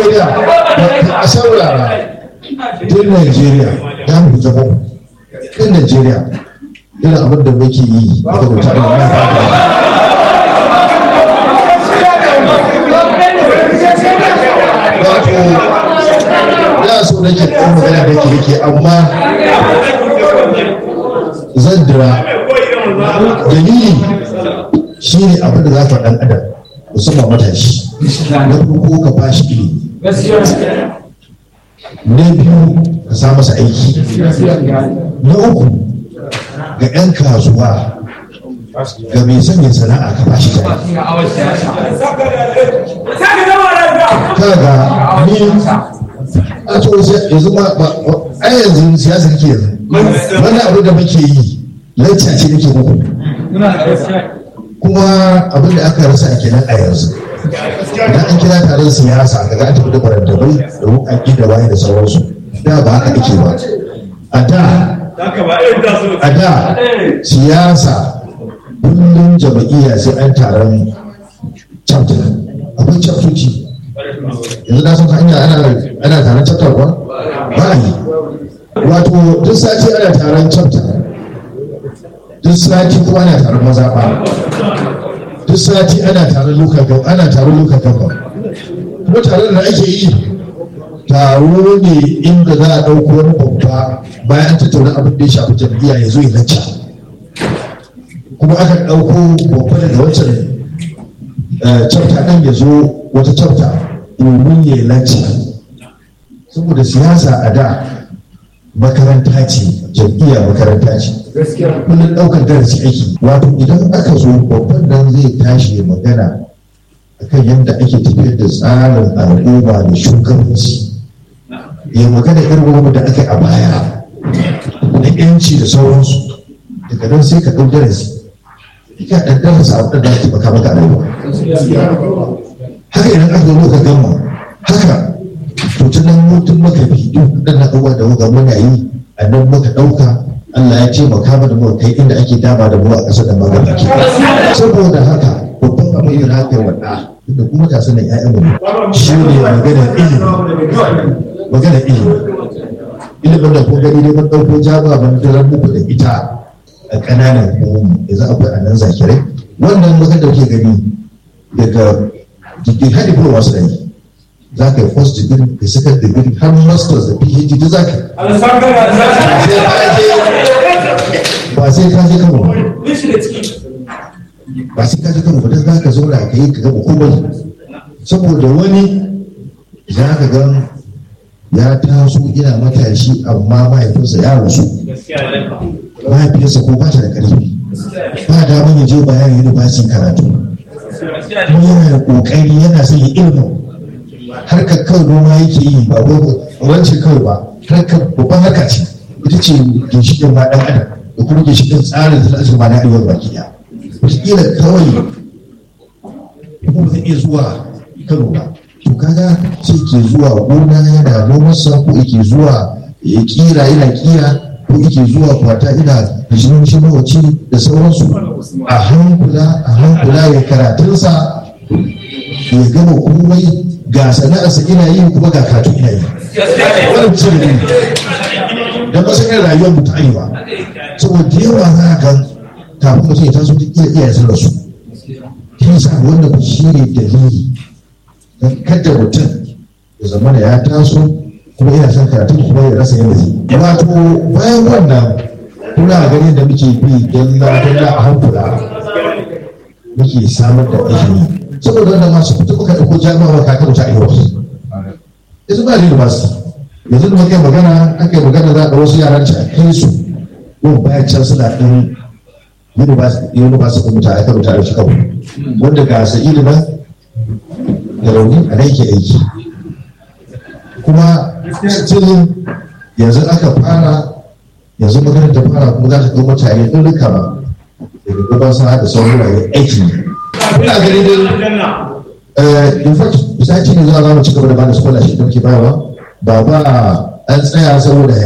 Najeriya a saurara tun Najeriya ya mu zama tun Najeriya irin abin da muke yi daga mutane na wato ya so nake ɗan magana da ke yake amma zan dira dalili shi ne abin da za ka ɗan adam musamman matashi na farko ka ba shi ilimi na biyu ka sa masa aiki na uku ga 'yan kasuwa ga mai sanya sana'a ka ba shi jari kaga ni a to yanzu ma a yanzu siyasa kake yanzu wani abu da muke yi lacca ce nake muku kuma abin da aka rasa kenan a yanzu idan an kira taron siyasa daga an tafi da barandabai da wuƙaƙi da waye da sauransu da ba haka ake ba a da a da siyasa kullum jama'iyya sai an taron chapter akwai chaptoci yanzu na san hanya ana taron chapter kuwa ba a yi wato duk sati ana taron chapter duk sati kuma ana taron mazaɓa duk sati ana taron lokacin ana taron lokacin kuma taron da ake yi taro ne inda za a ɗauko wani babba bayan an tattauna abin da ya shafi jam'iyya ya zo ya lacca kuma aka ɗauko babba daga wancan chapter ɗin ya zo wata chapter domin ya lacca saboda siyasa a da makaranta ce jam'iyya makaranta ce kullum ɗaukar darasi aiki wato idan aka zo babban nan zai tashi ya magana akan yadda ake tafiyar da tsarin al'umma da shugabanci ya magana irin wani da aka a baya na yanci da sauransu daga nan sai ka ɗau darasi ka ɗan darasa abin da za ta maka a rayuwa haka idan aka zo ka gama haka to ta nan mutum maka bi duk waɗannan abubuwa da muka muna yi a nan muka ɗauka Allah ya ce maka da mu kai inda ake dama da mu a ƙasar da magana ke saboda haka babban abin da haka wanda da kuma ta sanin ƴaƴan mu shi ne maganar ilimi maganar ilimi ilimin da kun gani dai mun ɗauko jaba ban dalar muku da ita a ƙananan hukumomi yanzu akwai a nan zakirai wannan muka da ke gani daga digiri har diploma su da yi za ka yi first degree ka second degree har masters da phd da za ka ba sai ka je kano ba sai ka je kano ba don za ka zauna ka yi ka gaba komai saboda wani za ka ga ya taso ina matashi amma mahaifinsa ya rasu mahaifiyarsa ko ba ta da ƙarfi ba damar ya je bayan university karatu kuma yana da ƙoƙari yana son ya ilimin harkar kawai noma yake yi ba wancan kawai ba harkar babban harka ce ita ce ginshiƙin ma ɗan adam da kuma ginshiƙin tsarin da zai ma na arewa baki ɗaya wataƙila kawai kuma ba zai iya zuwa kano ba to kaga sai ke zuwa gona yana noman sa ko yake zuwa ya kira yana kira ko yake zuwa kwata ina da shi mawaci da sauransu a hankula a hankula ya karatunsa ya gama komai ga sana'arsa ina yi kuma ga karatu ina yi wannan cire ne da masu irin rayuwar mu ta arewa saboda yawa za ka kafin mutum ya taso duk iya iya sun rasu shi sa wannan shi ne dalili don kada mutum ya zama da ya taso kuma yana son karatu kuma ya rasa yadda zai wato bayan wannan kuna ganin da muke bi dalla dalla a hankula muke samar da ilimi saboda wanda masu fito muka ɗauko jami'a ka kan ta ayyuka yanzu ba da basu yanzu da muka yi magana aka yi magana za a wasu yaran ci a kai su yau bayan can suna ɗin university ɗin mutane kan mutane shi kawai wanda ga sa ilimin da rauni a nan yake aiki kuma still yanzu aka fara yanzu magana ta fara kuma za ta ɗau mutane ɗin rika ba daga gaban sana da sauran rayuwar aiki ne ina gani dai in fact bisa ne za a mu ci gaba da bada scholarship da muke bayarwa ba ba an tsaya saboda